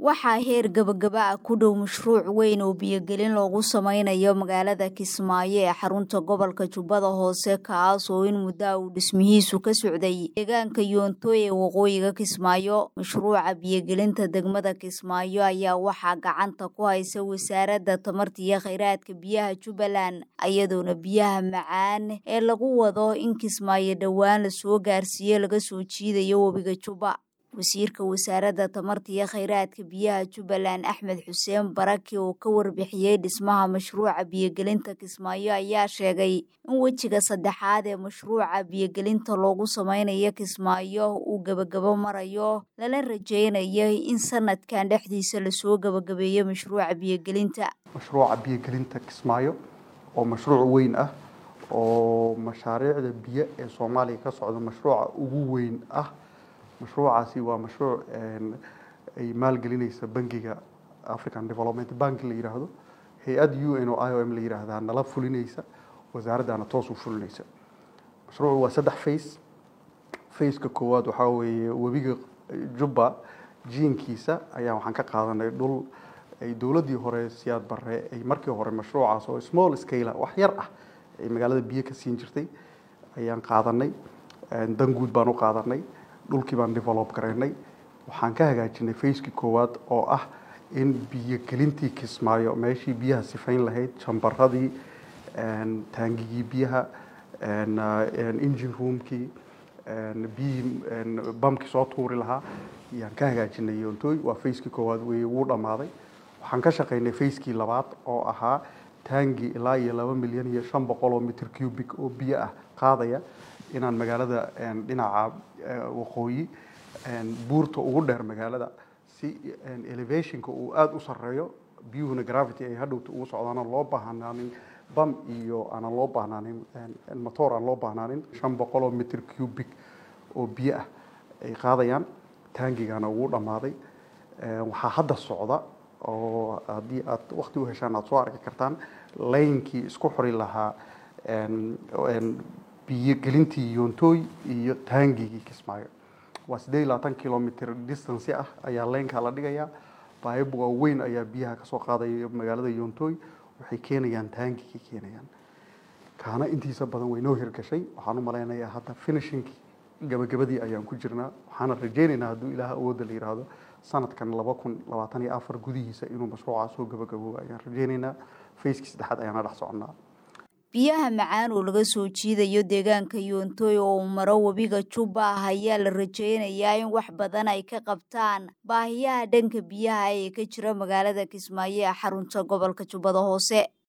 waxaa heer gabagaba ah ku dhow mashruuc weyn oo biyogelin loogu sameynayo magaalada kismaayo ee xarunta gobolka jubbada hoose kaas oo in muddaa uu dhismihiisu ka socday deegaanka yoontoy ee waqooyiga kismaayo mashruuca biyogelinta degmada kismaayo ayaa waxaa gacanta ku haysa wasaaradda tamarta iyo kheyraadka biyaha jubbaland iyadoona biyaha macaan ee lagu wado in kismaayo dhowaan lasoo gaarsiiyo laga soo jiidayo webiga jubba wasiirka wasaaradda tamarta iyo kheyraadka biyaha jubbaland axmed xuseen baraki oo ka warbixiyey dhismaha mashruuca biyogelinta kismaayo ayaa sheegay in wejiga saddexaad ee mashruuca biyogelinta loogu sameynayo kismaayo uu gebagabo marayo lala rajeynayo in sanadkan dhexdiisa lasoo gebagabeeyo mashruuca biyogelinta mashruuca biyogelinta kismaayo oo mashruuc weyn ah oo mashaariicda biyo ee soomaaliya ka socda mashruuca ugu weyn ah mashruucaasi waa mashruuc ay maalgelinaysa bangiga african development bank la yidhaahdo hay-ad u n o i o m la yidhaahdaa nala fulinaysa wasaaraddana toos u fulinaysa mashruucu waa saddex face faceka koowaad waxaa weeye webiga jubba jiinkiisa ayaa waxaan ka qaadanay dhul ay dowladdii hore siyaad barre ay markii hore mashruucaas oo small scale wax yar ah ay magaalada biyo ka siin jirtay ayaan qaadanay danguud baan u qaadanay dhulkii baan develop garaynay waxaan ka hagaajinay facekii koowaad oo ah in biyogelintii kismaayo meeshii biyaha sifayn lahayd jambaradii taangigii biyaha engine roomkii biyihii bamkii soo tuuri lahaa ayaan ka hagaajinay yoontooy waa facekii koowaad wey wuu dhammaaday waxaan ka shaqaynay facekii labaad oo ahaa taangi ilaa iyo laba milyan iyo shan boqol oo mitr cubic oo biyo ah qaadaya inaan magaalada dhinaca waqooyi buurta ugu dheer magaalada si elevationka uu aada u sareeyo biyuhuna gravity ay hadhowta ugu socdaana loo baahnaanin bam iyo aanan loo baahnaanin motor aan loo baahnaanin shan boqol oo mitr cubic oo biyo ah ay qaadayaan taangigana ugu dhammaaday waxaa hadda socda oo haddii aad wakti u heshaan aada soo arki kartaan laynkii isku xori lahaa biyogelintii yoontooy iyo taangigii kismaayo waa siddeed iyo labaatan kilomitr distance ah ayaa leynkaa la dhigayaa baayib waaweyn ayaa biyaha kasoo qaadaya magaalada yoontooy waxay keenayaan taangigii keenayaan kaana intiisa badan way noo hirgashay waxaan u malaynayaa hadda finishingkii gabagabadii ayaan ku jirnaa waxaana rajeynaynaa hadduu ilaah awoodda la yidhaahdo sanadkan laba kun labaatan iyo afar gudihiisa inuu mashruucaa soo gabagaboobo ayaan rajeynaynaa facekii saddexaad ayaana dhex soconnaa biyaha macaan oo laga soo jiidayo deegaanka yoontoy oo uu maro webiga jubba ah ayaa la rajeynayaa in wax badan ay ka qabtaan baahiyaha dhanka biyaha ee ka jira magaalada kismaayo ee xarunta gobolka jubbada hoose